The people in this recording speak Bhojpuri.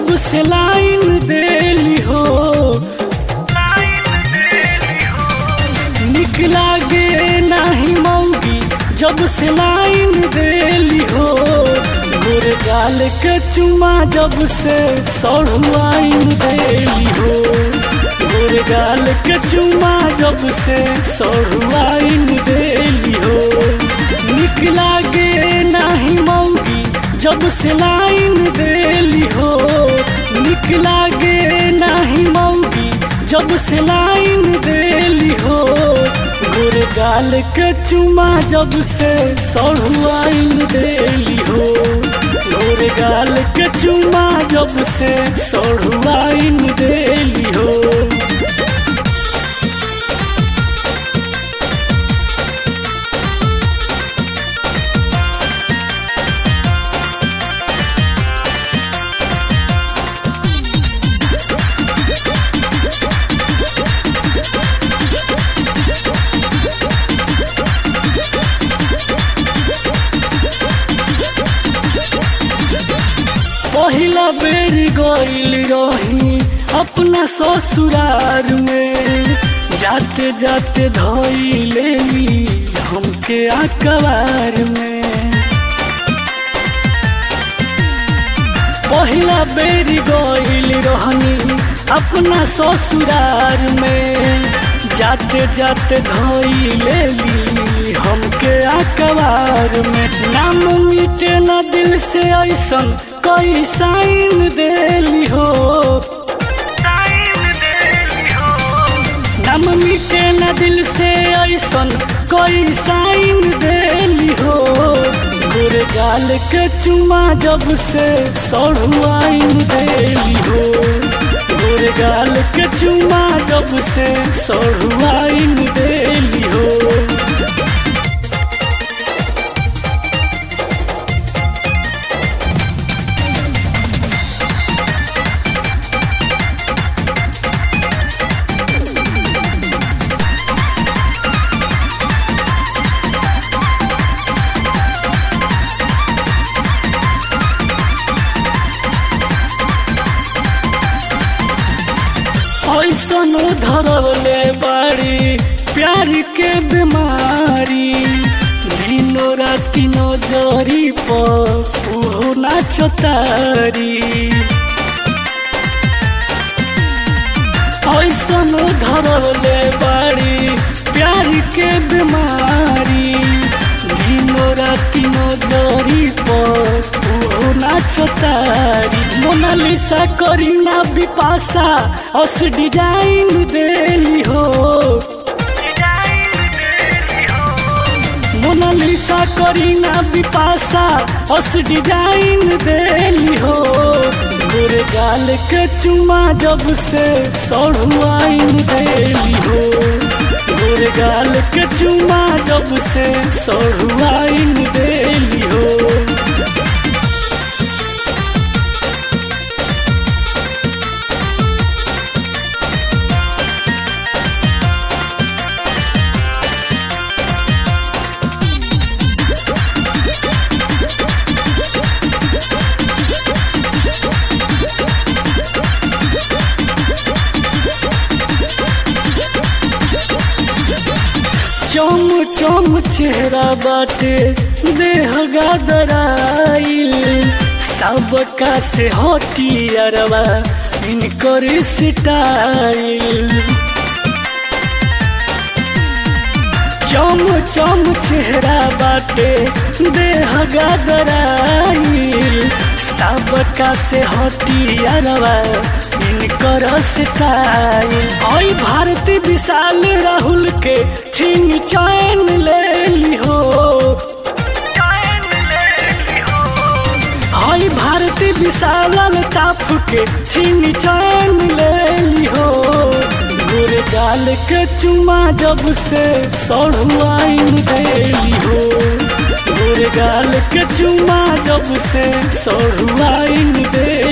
जब से लाइन देली हो निक लागे नाही मौगी जब से लाइन देली हो गोर गाल के चुमा जब से सड़ुआइन देली हो गोर गाल के चुमा जब से सड़ुआइन देली हो निक लागे नाही मौगी जब से लाइन देली हो निक लागे नाही मौगी जब से लाइन देली हो गोर गाल के चुमा जब से सड़ुआइन देली हो गोर गाल के चुमा जब से सड़ुआइन देली हो पहिला बेर गईल रही अपना ससुरार में जाते जाते धोई लेली हमके अखबार में पहिला बेर गईल रहनी अपना ससुरार में जाते जाते धोई लेली हमके अखबार में नाम मिटे न दिल से ऐसन कोई साइन देली हो नाम मिटे न दिल से ऐसन कोई साइन देली हो गोर गाल के चुमा जब से सड़ुआइन देली हो गोर गाल के चुमा जब से सड़ुआइन देली हो ऐसन धरवले बाड़ी प्यार के बीमारी दिनो राति नजरी पर उहो नाचतारी ऐसन धरवले बाड़ी प्यार के बीमारी दिनो राति नजरी पर उहो नाचतारी मोनालिसा करीना बिपाशा अस डिजाइन देली हो मोनालिसा करीना बिपाशा अस डिजाइन देली हो गोर गाल के चुमा जब से सड़ुआइन देली हो गोर गाल के चुमा जब से सड़ुआइन देली हो चम चम चेहरा बाटे देह गादराइल सबका से हटियारवा इनकर स्टाइल चम चम चेहरा बाटे देह गादराइल सबका से हटियारवा इनकर स्टाइल आई भारती विशाल राहुल के छीन चैन ले ली हो आई भारती विशाल ताप के छीन चैन ले ली हो गोर गाल के चुमा जब से सड़ुआइन देली हो गोर गाल के चुमा जब से सड़ुआइन दे